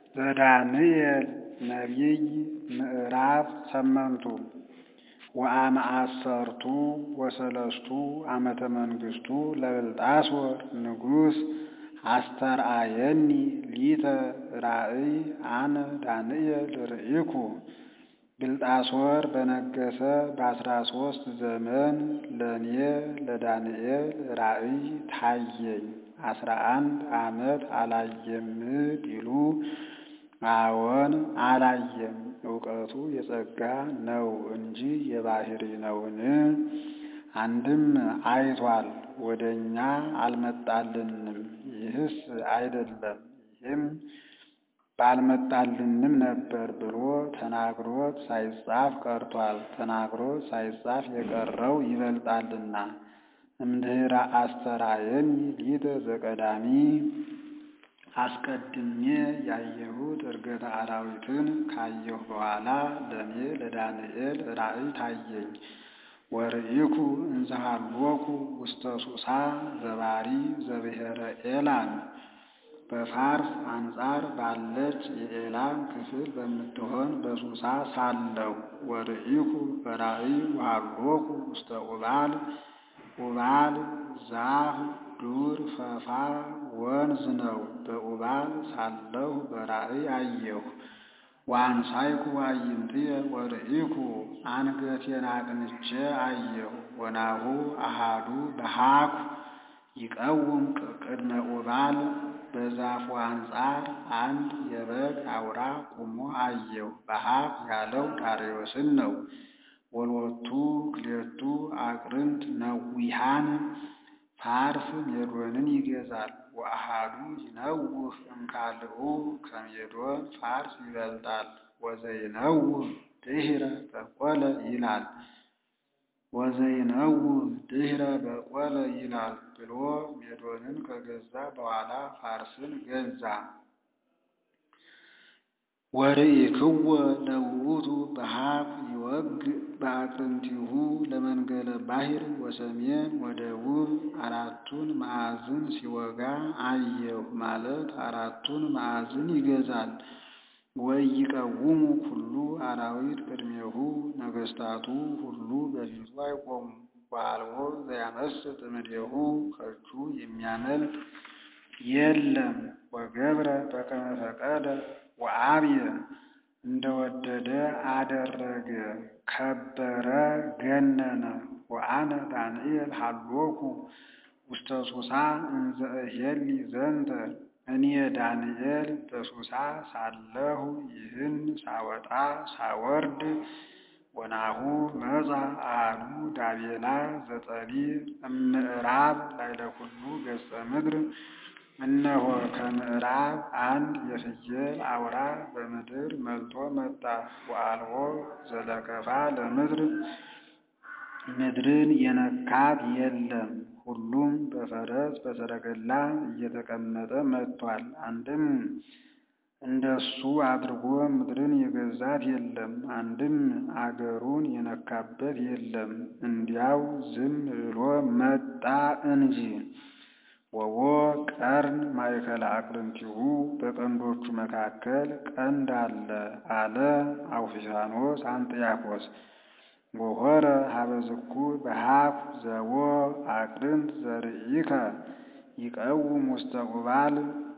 ዘዳንኤል ነቢይ ምዕራፍ ሰመንቱ ወአመአሰርቱ ወሰለስቱ ዓመተ መንግሥቱ ለብልጣሶር ንጉሥ አስተርአየኒ ሊተ ራእይ አነ ዳንኤል ርኢኩ። ብልጣሶር በነገሰ በአስራ ሦስት ዘመን ለእኔ ለዳንኤል ራእይ ታየኝ። አስራ አንድ ዓመት አላየም ቢሉ አዎን አላየም፣ እውቀቱ የጸጋ ነው እንጂ የባሕሪ ነውን? አንድም አይቷል፣ ወደ እኛ አልመጣልንም። ይህስ አይደለም ይህም ባልመጣልንም ነበር ብሎ ተናግሮት ሳይጻፍ ቀርቷል። ተናግሮት ሳይጻፍ የቀረው ይበልጣልና። እምድኅረ አስተርአየኒ ሊተ ዘቀዳሚ አስቀድሜ ያየሁት ዕርገተ አራዊትን ካየሁ በኋላ ለእኔ ለዳንኤል ራእይ ታየኝ። ወርኢኩ እንዘ ሀሎኩ ውስተ ሱሳ ዘባሪ ዘብሔረ ኤላም በፋርስ አንጻር ባለች የኤላም ክፍል በምትሆን በሱሳ ሳለሁ። ወርኢኩ በራእይ ወሀሎኩ ውስተ ኡባል ኡባል ዛፍ ዱር ፈፋ ወንዝ ነው። በኡባል ሳለሁ በራእይ አየሁ። ወአንሳይኩ አዕይንትየ ወርኢኩ አንገቴን አቅንቼ አየሁ። ወናሁ አሃዱ በሃኩ ይቀውም ቅድመ ኡባል በዛፉ አንጻር አንድ የበግ አውራ ቆሞ አየሁ። በሃክ ያለው ዳርዮስን ነው። ወሎቱ ክሌቱ አቅርንት ነዊሃን ፋርስ ሜዶንን ይገዛል። ወአሃዱ ይነውህ እምካልኡ ከሜዶን ፋርስ ይበልጣል። ወዘይነውህ ድኅረ በቆለ ይላል ወዘይነውህ ድኅረ በቆለ ይላል ብሎ ሜዶንን ከገዛ በኋላ ፋርስን ገዛ። ወርኢክወ ለውእቱ በሃኩ ይወግእ በአቅርንቲሁ ለመንገለ ባሕር ወሰሜን ወደቡብ አራቱን ማዕዝን ሲወጋ አየሁ ማለት አራቱን ማዕዝን ይገዛል። ወኢይቀውሙ ኩሉ አራዊት ቅድሜሁ ነገሥታቱ ሁሉ በፊቱ አይቆሙም። ወአልቦ ዘያመስጥ እምኔሁ ከእጁ የሚያመልጥ የለም። ወገብረ በከመ ፈቀደ ወአብየ እንደወደደ አደረገ፣ ከበረ፣ ገነነ። ወአነ ዳንኤል ሀሎኩ ውስተ ሱሳ እንዘ እሄሊ ዘንተ እኔ ዳንኤል በሱሳ ሳለሁ ይህን ሳወጣ ሳወርድ ወናሁ መጻ አሐዱ ዳቤላ ዘጠቢብ እምዕራብ ላዕለ ኩሉ ገጸ ምድር እነሆ ከምዕራብ አንድ የፍየል አውራ በምድር መልቶ መጣ። ወአልቦ ዘለከፋ ለምድር ምድርን የነካት የለም። ሁሉም በፈረስ በሰረገላ እየተቀመጠ መጥቷል። አንድም እንደሱ አድርጎ ምድርን የገዛት የለም። አንድም አገሩን የነካበት የለም። እንዲያው ዝም ብሎ መጣ እንጂ። ወቦ ቀርን ማእከለ አቅርንቲሁ በቀንዶቹ መካከል ቀንድ አለ አለ አውፊሳኖስ አንጥያኮስ። ወሆረ ሀበዝኩ በሃኩ ዘቦ አቅርንት ዘርኢከ ይቀውም ውስተ ኡባል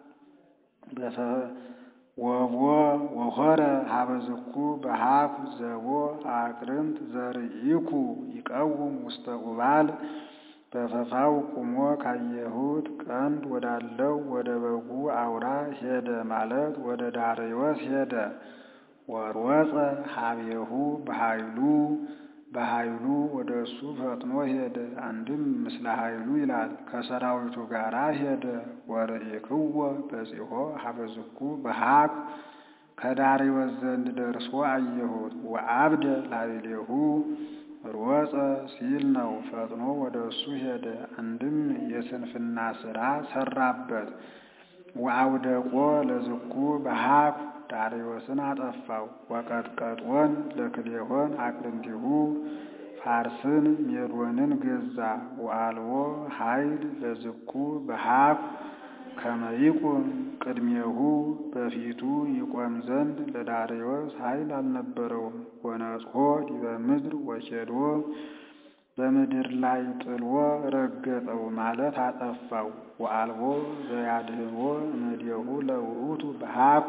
ወቦ ወሆረ ሀበዝኩ በሃኩ ዘቦ አቅርንት ዘርኢኩ ይቀውም ውስተ ኡባል በፈፋው ቁሞ ካየሁት ቀንድ ወዳለው ወደ በጉ አውራ ሄደ ማለት ወደ ዳርዮስ ሄደ። ወሮጸ ሀቤሁ በኃይሉ በኃይሉ ወደ እሱ ፈጥኖ ሄደ። አንድም ምስለ ኃይሉ ይላል ከሰራዊቱ ጋር ሄደ። ወርኢክወ በጺሖ ሀበዝኩ በሃኩ ከዳርዮስ ዘንድ ደርሶ አየሁት። ወአብደ ላዕሌሁ ሮጸ ሲል ነው። ፈጥኖ ወደ እሱ ሄደ። አንድም የስንፍና ሥራ ሰራበት። ወአውደቆ ለዝኩ በሃኩ ዳርዮስን አጠፋው። ወቀጥቀጦን ለክሌሆን አቅርንቲሁ ፋርስን ሜዶንን ገዛ። ወአልቦ ኃይል ለዝኩ በሃኩ ከመይቁም ቅድሜሁ በፊቱ ይቆም ዘንድ ለዳርዮስ ኃይል አልነበረውም። ወነጽሖ ዲበ ምድር ወኬዶ በምድር ላይ ጥሎ ረገጠው ማለት አጠፋው። ወአልቦ ዘያድኅኖ እምኔሁ ለውእቱ በሀኩ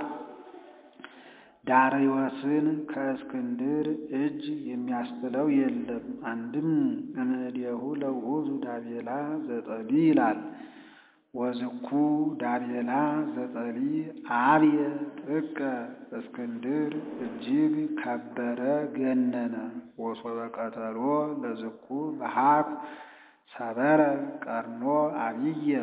ዳርዮስን ከእስክንድር እጅ የሚያስጥለው የለም። አንድም እምኔሁ ለውእቱ ዳቤላ ዘጠሊ ይላል። ወዝኩ ዳቤላ ዘጠሊ አብየ ጥቀ እስክንድር እጅግ ከበረ ገነነ። ወሶበ ቀተሎ ለዝኩ በሀኩ ሰበረ ቀርኖ አብየ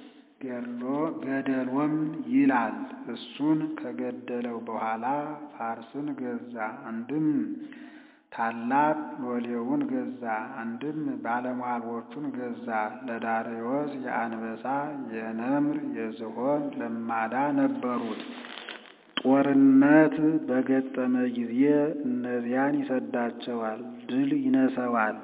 ገደሎም ይላል። እሱን ከገደለው በኋላ ፋርስን ገዛ። አንድም ታላቅ ሎሌውን ገዛ፣ አንድም ባለሟሎቹን ገዛ። ለዳርዮስ የአንበሳ የነምር የዝሆን ለማዳ ነበሩት። ጦርነት በገጠመ ጊዜ እነዚያን ይሰዳቸዋል፣ ድል ይነሰዋል።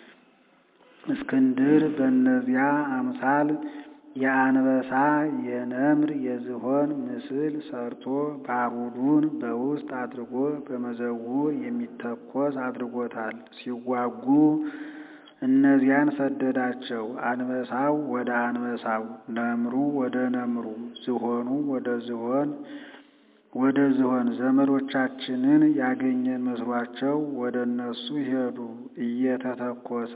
እስክንድር በእነዚያ አምሳል የአንበሳ የነምር የዝሆን ምስል ሰርቶ ባሩዱን በውስጥ አድርጎ በመዘውር የሚተኮስ አድርጎታል። ሲዋጉ እነዚያን ሰደዳቸው። አንበሳው ወደ አንበሳው፣ ነምሩ ወደ ነምሩ፣ ዝሆኑ ወደ ዝሆን ወደ ዝሆን ዘመዶቻችንን ያገኘን መስሏቸው ወደ እነሱ ሄዱ። እየተተኮሰ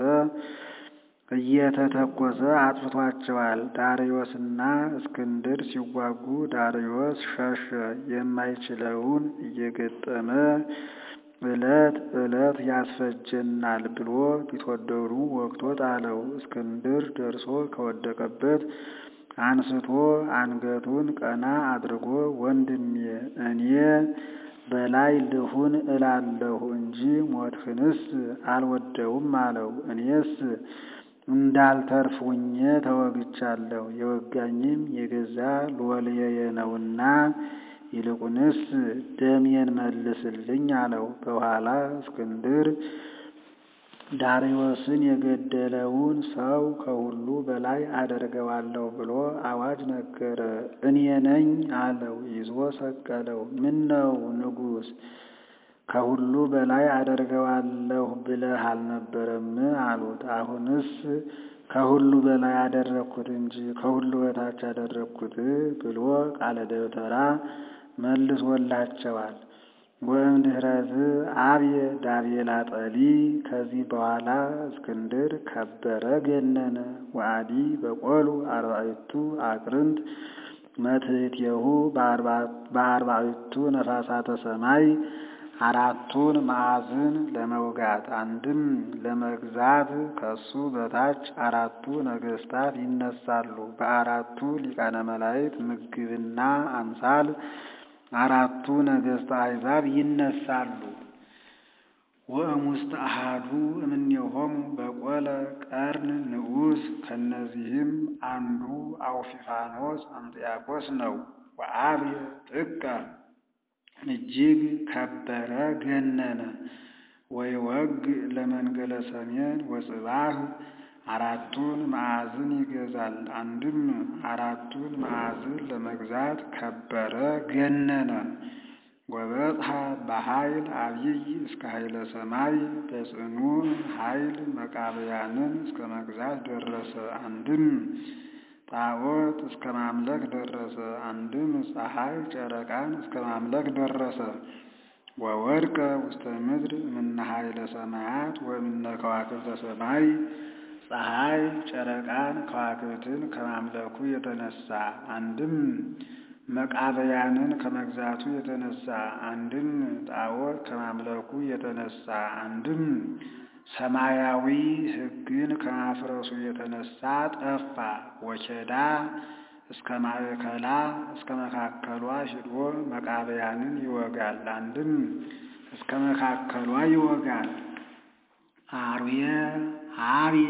እየተተኮሰ አጥፍቷቸዋል። ዳርዮስና እስክንድር ሲዋጉ ዳርዮስ ሸሸ። የማይችለውን እየገጠመ ዕለት ዕለት ያስፈጀናል ብሎ ቢትወደዱ ወግቶ ጣለው። እስክንድር ደርሶ ከወደቀበት አንስቶ አንገቱን ቀና አድርጎ ወንድሜ እኔ በላይ ልሁን እላለሁ እንጂ ሞትህንስ አልወደውም አለው። እኔስ እንዳልተርፍ ሁኜ ተወግቻለሁ። የወጋኝም የገዛ ሎሌዬ ነውና ይልቁንስ ደሜን መልስልኝ አለው። በኋላ እስክንድር ዳርዮስን የገደለውን ሰው ከሁሉ በላይ አደርገዋለሁ ብሎ አዋጅ ነገረ። እኔ ነኝ አለው። ይዞ ሰቀለው። ምን ነው ንጉሥ ከሁሉ በላይ አደርገዋለሁ ብለህ አልነበረም? አሉት። አሁንስ ከሁሉ በላይ አደረግኩት እንጂ ከሁሉ በታች አደረግኩት ብሎ ቃለ ደብተራ መልሶላቸዋል። ወእምድኅረዝ አብየ ዳቤላ ጠሊ ከዚህ በኋላ እስክንድር ከበረ ገነነ። ወአዲ በቆሉ አርባዕቱ አቅርንት መትሕቴሁ በአርባዕቱ ነፋሳተ ሰማይ አራቱን ማዕዝን ለመውጋት አንድም ለመግዛት ከሱ በታች አራቱ ነገሥታት ይነሳሉ። በአራቱ ሊቃነ መላእክት ምግብና አምሳል አራቱ ነገሥተ አሕዛብ ይነሳሉ። ወእሙስተ አሐዱ እምኔሆሙ በቆለ ቀርን ንዑስ ከእነዚህም አንዱ አውፊፋኖስ አንጥያቆስ ነው። ወአብየ ጥቀ እጅግ ከበረ ገነነ። ወይወግ ለመንገለ ሰሜን ወጽባህ አራቱን ማዕዝን ይገዛል። አንድም አራቱን ማዕዝን ለመግዛት ከበረ ገነነ። ወበጽሐ በኃይል አብይ እስከ ኃይለ ሰማይ በጽኑ ኃይል መቃብያንን እስከ መግዛት ደረሰ። አንድም ጣዖት እስከ ማምለክ ደረሰ። አንድም ፀሐይ ጨረቃን እስከ ማምለክ ደረሰ። ወወድቀ ውስተ ምድር እምነ ኃይለ ሰማያት ወእምነ ከዋክብተ ሰማይ ፀሐይ ጨረቃን ከዋክብትን ከማምለኩ የተነሳ አንድም መቃበያንን ከመግዛቱ የተነሳ አንድም ጣዖት ከማምለኩ የተነሳ አንድም ሰማያዊ ሕግን ከማፍረሱ የተነሳ ጠፋ። ወኬዳ እስከ ማእከላ እስከ መካከሏ ሂዶ መቃበያንን ይወጋል። አንድም እስከ መካከሏ ይወጋል። አርዌ አብየ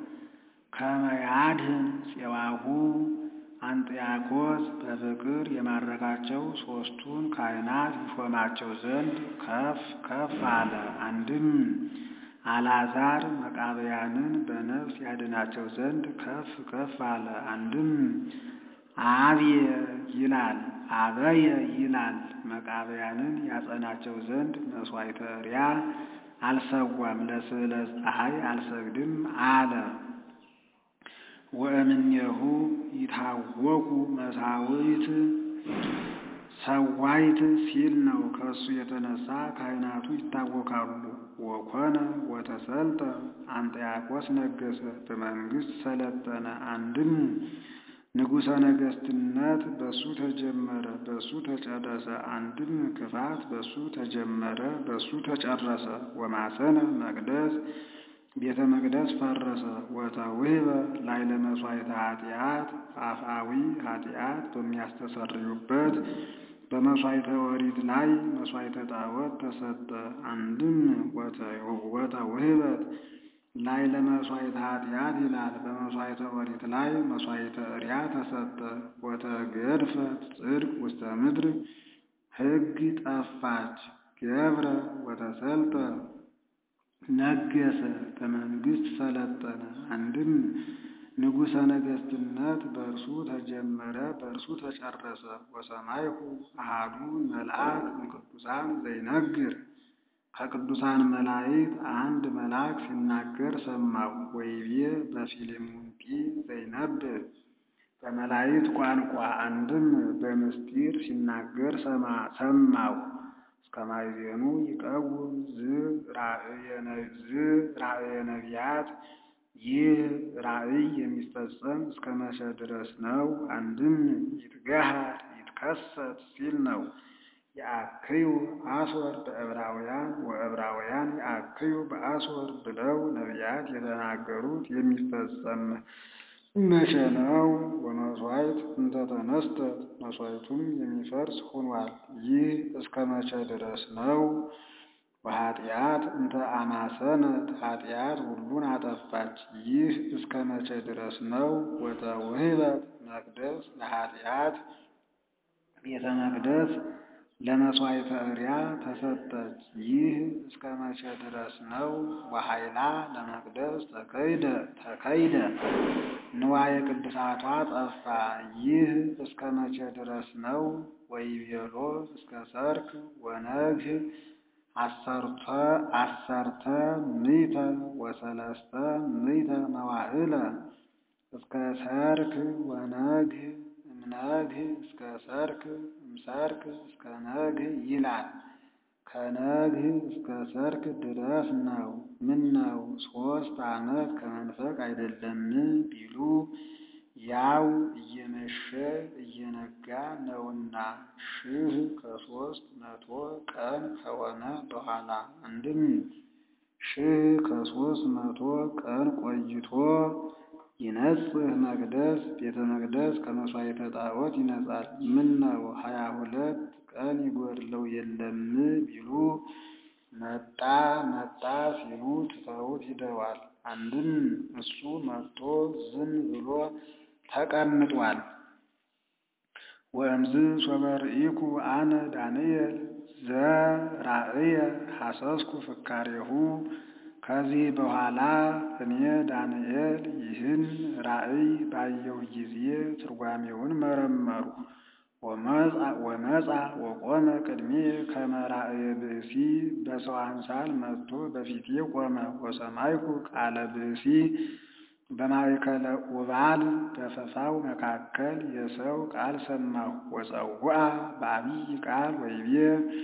ከመያድህን ፄዋሁ አንጥያኮስ በፍቅር የማረካቸው ሦስቱን ካህናት ይሾማቸው ዘንድ ከፍ ከፍ አለ። አንድም አልዓዛር መቃብያንን በነፍስ ያድናቸው ዘንድ ከፍ ከፍ አለ። አንድም አብየ ይላል አበየ ይላል። መቃብያንን ያጸናቸው ዘንድ መሥዋዕተ ሪያ አልሰዋም ለስዕለ ፀሐይ አልሰግድም አለ። ወእምኔሁ ይታወቁ መሳዊት ሰዋይት ሲል ነው። ከእሱ የተነሳ ካህናቱ ይታወካሉ። ወኮነ ወተሰልጠ አንጥያቆስ ነገሰ በመንግስት ሰለጠነ። አንድም ንጉሠ ነገስትነት በሱ ተጀመረ፣ በሱ ተጨረሰ። አንድም ክፋት በሱ ተጀመረ፣ በሱ ተጨረሰ። ወማሰነ መቅደስ ቤተ መቅደስ ፈረሰ። ወተውህበ ላይ ለመሥዋዕተ ኃጢአት አፍአዊ ኃጢአት በሚያስተሰርዩበት በመሥዋዕተ ኦሪት ላይ መሥዋዕተ ጣዖት ተሰጠ። አንድም ወተውህበት ላይ ለመሥዋዕተ ኃጢአት ይላል። በመሥዋዕተ ኦሪት ላይ መሥዋዕተ እሪያ ተሰጠ። ወተገድፈት ጽድቅ ውስተ ምድር ሕግ ጠፋች። ገብረ ወተሰልጠ ነገሰ በመንግስት ሰለጠነ። አንድም ንጉሠ ነገስትነት በእርሱ ተጀመረ፣ በእርሱ ተጨረሰ። ወሰማይኩ አሃዱ መልአክ እምቅዱሳን ዘይነግር ከቅዱሳን መላእክት አንድ መልአክ ሲናገር ሰማሁ። ወይቤ በፊልሙንጢ ዘይነብብ በመላእክት ቋንቋ አንድም በምስጢር ሲናገር ሰማሁ። እስከ ማዕዜኑ ይቀውም ራእየ ነቢያት ይህ ራእይ የሚፈጸም እስከ መቼ ድረስ ነው? አንድም ይትገሃር ይትከሰት ሲል ነው። የአክዩ አስወር በዕብራውያን ወዕብራውያን የአክዩ በአስወር ብለው ነቢያት የተናገሩት የሚፈጸም መቼ ነው? ወመሥዋዕት እንተ ተነስተት መሥዋዕቱም የሚፈርስ ሆኗል። ይህ እስከ መቼ ድረስ ነው? ወኃጢአት እንተ አማሰነት ኃጢአት ሁሉን አጠፋች። ይህ እስከ መቼ ድረስ ነው? ወተውህበት መቅደስ ለኃጢአት ቤተ መቅደስ ለመሥዋዕተ እሪያ ተሰጠች። ይህ እስከ መቼ ድረስ ነው? ወኃይላ ለመቅደስ ተከይደ ተከይደ ንዋየ ቅድሳቷ ጠፋ። ይህ እስከ መቼ ድረስ ነው? ወይቤሎ እስከ ሰርክ ወነግህ አሰርተ አሰርተ ምዕተ ወሰለስተ ምዕተ መዋዕለ እስከ ሰርክ ወነግህ እምነግህ እስከ ሰርክ እምሰርክ እስከ ነግህ ይላል። ከነግህ እስከ ሰርክ ድረስ ነው። ምን ነው ሦስት ዓመት ከመንፈቅ አይደለም ቢሉ ያው እየመሸ እየነጋ ነውና ሺህ ከሦስት መቶ ቀን ከሆነ በኋላ አንድም ሺህ ከሦስት መቶ ቀን ቆይቶ ይነጽህ መቅደስ ቤተ መቅደስ ከመሥዋዕተ ጣዖት ይነጻል። ምን ነው ሀያ ሁለት ቀን ይጎድለው የለም ቢሉ መጣ መጣ ሲሉ ትተውት ሂደዋል። አንድም እሱ መጥቶ ዝም ብሎ ተቀምጧል። ወእምዝ ሶበ ርኢኩ አነ ዳንኤል ዘራእየ ሐሰስኩ ፍካሬሁ ከዚህ በኋላ እኔ ዳንኤል ይህን ራእይ ባየሁ ጊዜ ትርጓሜውን መረመሩ። ወመጻ ወቆመ ቅድሜ ከመ ራእየ ብእሲ በሰው አምሳል መጥቶ በፊቴ ቆመ። ወሰማይኩ ቃለ ብእሲ በማእከለ ኡባል በፈፋው መካከል የሰው ቃል ሰማሁ። ወፀውአ በአብይ ቃል ወይቤ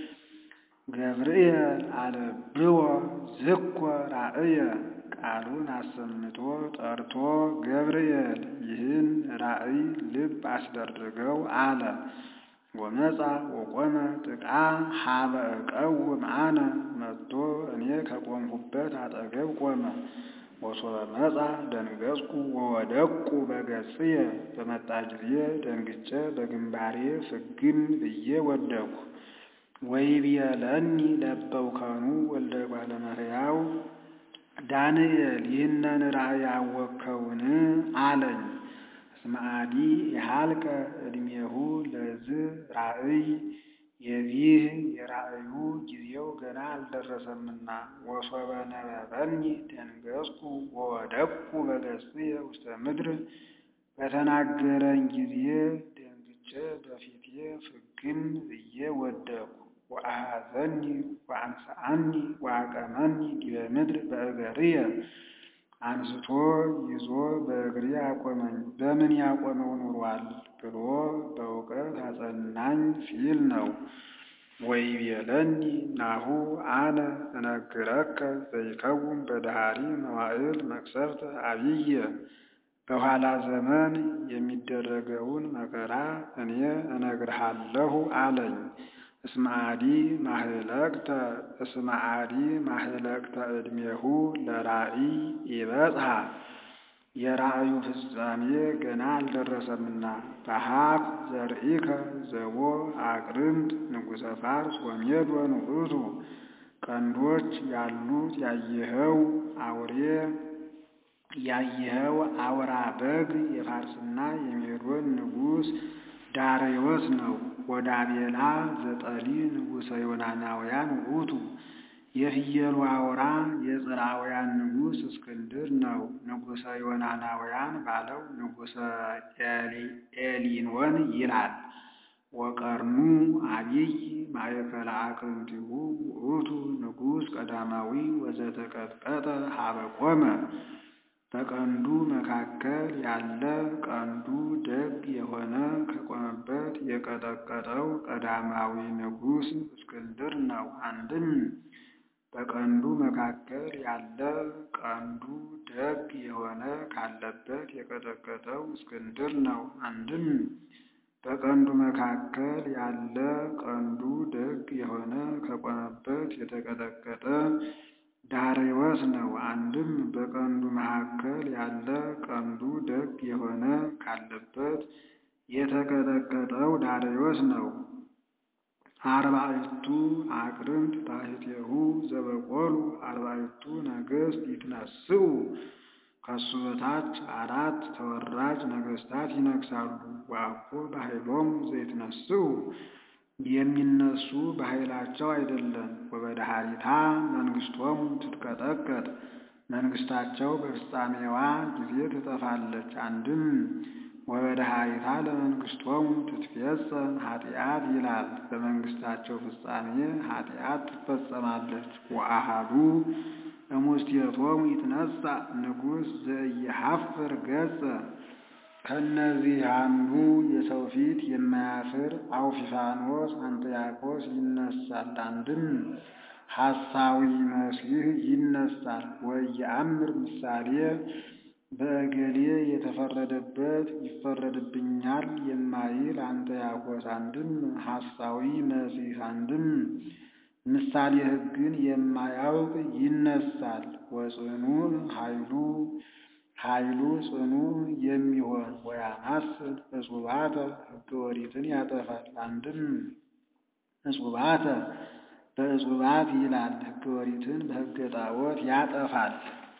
ገብርኤል አለብዎ ዝኮ ራእየ ቃሉን አሰምቶ ጠርቶ ገብርኤል ይህን ራእይ ልብ አስደርገው አለ። ወመጻ ወቆመ ጥቃ ሀበ እቀውም አነ መጥቶ እኔ ከቆምሁበት አጠገብ ቆመ። ወሶበ መጻ ደንገጽኩ ወወደቅኩ በገጽየ በመጣ ጊዜ ደንግጬ በግንባሬ ፍግም ብዬ ወደቅኩ። ወይቤለኒ ለበውከኑ ወልደ እጓለ እመሕያው ዳንኤል ይህንን ራእይ አወቅከውን አለኝ። እስመ አዲ የሃልቀ ዕድሜሁ ለዝ ራእይ የዚህ የራእዩ ጊዜው ገና አልደረሰምና። ወሶበ ነበበኒ ደንገጽኩ ወወደቅኩ በገጽየ ውስተ ምድር በተናገረኝ ጊዜ ደንግጬ በፊቴ ፍግም ብዬ ወደቅሁ። ወአኀዘኒ ወአንሥአኒ ወአቀመኒ ዲበ ምድር በእገርየ አንስቶ ይዞ በእግሬ አቆመኝ። በምን ያቆመው ኑሯል ብሎ በእውቀት አጸናኝ ሲል ነው። ወይቤለኒ ናሁ አነ እነግረከ ዘይከውን በዳህሪ መዋዕል መቅሰፍት አብየ በኋላ ዘመን የሚደረገውን መከራ እኔ እነግርሃለሁ አለኝ። እስመ አዲ ማህለቅተ እስመ አዲ ማህለቅተ ዕድሜሁ ለራእይ ይበጽሐ የራእዩ ፍጻሜ ገና አልደረሰምና። በሀኩ ዘርኢከ ዘቦ አቅርንት ንጉሠ ፋርስ ወሜዶን ውእቱ ቀንዶች ያሉት ያየኸው አውሬ ያየኸው አውራ በግ የፋርስና የሜዶን ንጉሥ ዳርዮስ ነው። ወዳቤላ ዘጠሊ ንጉሠ ዮናናውያን ውእቱ የፍየሉ አውራ የጽርዓውያን ንጉሥ እስክንድር ነው። ንጉሠ ዮናናውያን ባለው ንጉሠ ኤሊኖን ይላል። ወቀርኑ አቢይ ማእከለ አቅርንቲሁ ውእቱ ንጉሥ ቀዳማዊ ወዘተቀጥቀጠ ሀበ ቆመ በቀንዱ መካከል ያለ ቀንዱ ደግ የሆነ ከቆመበት የቀጠቀጠው ቀዳማዊ ንጉሥ እስክንድር ነው። አንድም በቀንዱ መካከል ያለ ቀንዱ ደግ የሆነ ካለበት የቀጠቀጠው እስክንድር ነው። አንድም በቀንዱ መካከል ያለ ቀንዱ ደግ የሆነ ከቆመበት የተቀጠቀጠ ዳርዮስ ነው። አንድም በቀንዱ መካከል ያለ ቀንዱ ደግ የሆነ ካለበት የተቀጠቀጠው ዳርዮስ ነው። አርባዕቱ አቅርንት ታሕቴሁ ዘበቆሉ አርባዕቱ ነገሥት ይትነስኡ ከሱ በታች አራት ተወራጅ ነገሥታት ይነግሳሉ። ወአኮ በኃይሎሙ ዘይትነስኡ የሚነሱ በኃይላቸው አይደለም። ወበዳህሪታ መንግሥቶሙ ትትቀጠቀጥ መንግሥታቸው በፍጻሜዋ ጊዜ ትጠፋለች። አንድም ወበዳህሪታ ለመንግሥቶሙ ትትፌጸም ኃጢአት ይላል። በመንግሥታቸው ፍጻሜ ኃጢአት ትፈጸማለች። ወአሃዱ እሙስቴቶሙ ይትነሣ ንጉሥ ዘኢየሐፍር ገጸ ከእነዚህ አንዱ የሰው ፊት የማያፍር አውፊፋኖስ አንጥያቆስ ይነሳል። አንድም ሐሳዊ መሲህ ይነሳል። ወየአምር ምሳሌ በእገሌ የተፈረደበት ይፈረድብኛል የማይል አንጥያቆስ አንድም ሐሳዊ መሲህ አንድም ምሳሌ ሕግን የማያውቅ ይነሳል። ወጽኑዕ ኃይሉ ኃይሉ ጽኑ የሚሆን ወያማስል እጹባተ ሕገ ኦሪትን ያጠፋል። አንድም እጹባተ በእጹባት ይላል። ሕገ ኦሪትን በሕገ ጣዖት ያጠፋል።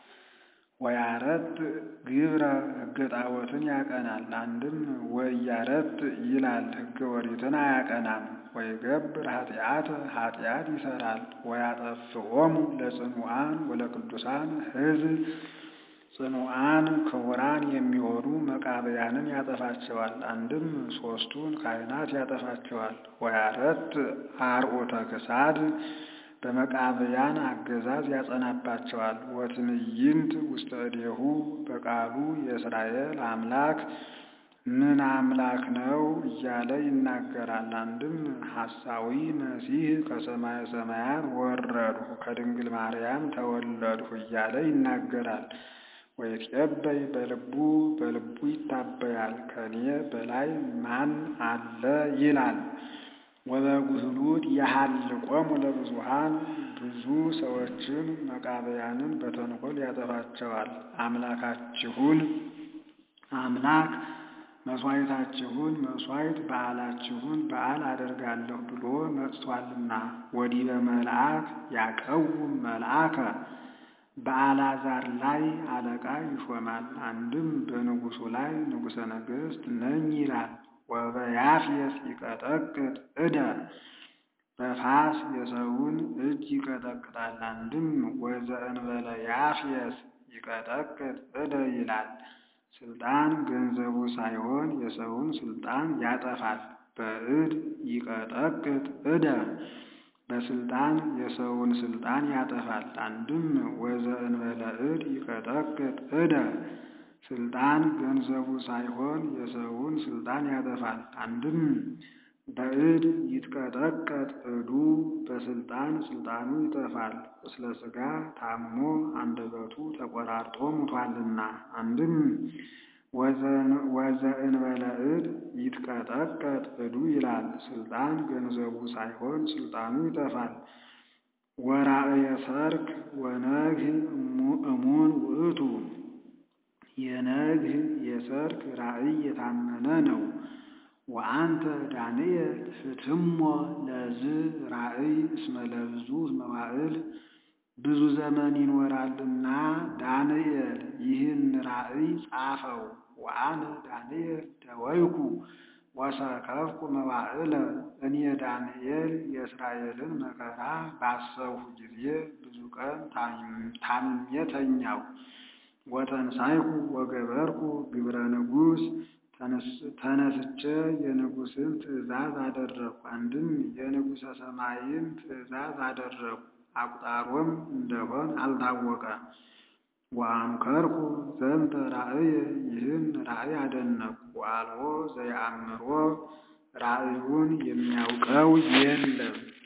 ወያረት ግብረ ሕገ ጣዖትን ያቀናል። አንድም ወያረት ይላል። ሕገ ኦሪትን አያቀናም። ወይገብር ኃጢአተ ኃጢአት ይሰራል። ወያጠፍኦሙ ለጽኑዓን ወለቅዱሳን ሕዝብ ጽኑዓን ክቡራን የሚሆኑ መቃብያንን ያጠፋቸዋል። አንድም ሦስቱን ካህናት ያጠፋቸዋል። ወያረት አርዑተ ክሳድ በመቃብያን አገዛዝ ያጸናባቸዋል። ወትዕይንት ውስተ እዴሁ በቃሉ የእስራኤል አምላክ ምን አምላክ ነው እያለ ይናገራል። አንድም ሐሳዊ መሲህ ከሰማየ ሰማያት ወረድሁ ከድንግል ማርያም ተወለድሁ እያለ ይናገራል። ወይትቀበይ በልቡ በልቡ ይታበያል። ከኔ በላይ ማን አለ ይላል። ወበጉህሉት ያሃልቆሙ ለብዙሃን ብዙ ሰዎችን መቃብያንን በተንኮል ያጠፋቸዋል። አምላካችሁን አምላክ መሥዋዕታችሁን መሥዋዕት በዓላችሁን በዓል አደርጋለሁ ብሎ መጥቷልና ወዲህ በመልአክ ያቀውም መልአከ በአልዓዛር ላይ አለቃ ይሾማል። አንድም በንጉሡ ላይ ንጉሠ ነገሥት ነኝ ይላል። ወበያፍየስ ይቀጠቅጥ እደ በፋስ የሰውን እጅ ይቀጠቅጣል። አንድም ወዘእንበለ ያፍየስ ይቀጠቅጥ እደ ይላል። ስልጣን ገንዘቡ ሳይሆን የሰውን ስልጣን ያጠፋል። በእድ ይቀጠቅጥ እደ በስልጣን የሰውን ስልጣን ያጠፋል። አንድም ወዘእንበለ እድ ይቀጠቅጥ እደ ስልጣን ገንዘቡ ሳይሆን የሰውን ስልጣን ያጠፋል። አንድም በእድ ይትቀጠቀጥ እዱ በስልጣን ስልጣኑ ይጠፋል። እስለ ሥጋ ታሞ አንደበቱ ተቆራርጦ ሙቷልና። አንድም ወዘእንበለ እድ ይትቀጠቀጥ እዱ ይላል። ስልጣን ገንዘቡ ሳይሆን ስልጣኑ ይጠፋል። ወራእየ ሰርክ ወነግህ እሙን ውእቱ የነግህ የሰርክ ራእይ የታመነ ነው። ወአንተ ዳንኤል ፍትሞ ለዝ ራእይ እስመ ለብዙ መዋዕል ብዙ ዘመን ይኖራልና ዳንኤል ይህን ራእይ ጻፈው። ወአነ ዳንኤል ደወይኩ ወሰከፍኩ መዋዕለ እኔ ዳንኤል የእስራኤልን መከራ ባሰብሁ ጊዜ ብዙ ቀን ታምሜ ተኛሁ። ወተንሳይኩ ወገበርኩ ግብረ ንጉሥ ተነስቼ የንጉሥን ትእዛዝ አደረግኩ። አንድም የንጉሠ ሰማይን ትእዛዝ አደረግኩ። አቁጣሮም እንደሆን አልታወቀ። ወአንከርኩ ዘንተ ራእየ ይህን ራእይ አደነቅኩ። ወአልቦ ዘየአምሮ ራእዩን የሚያውቀው የለም።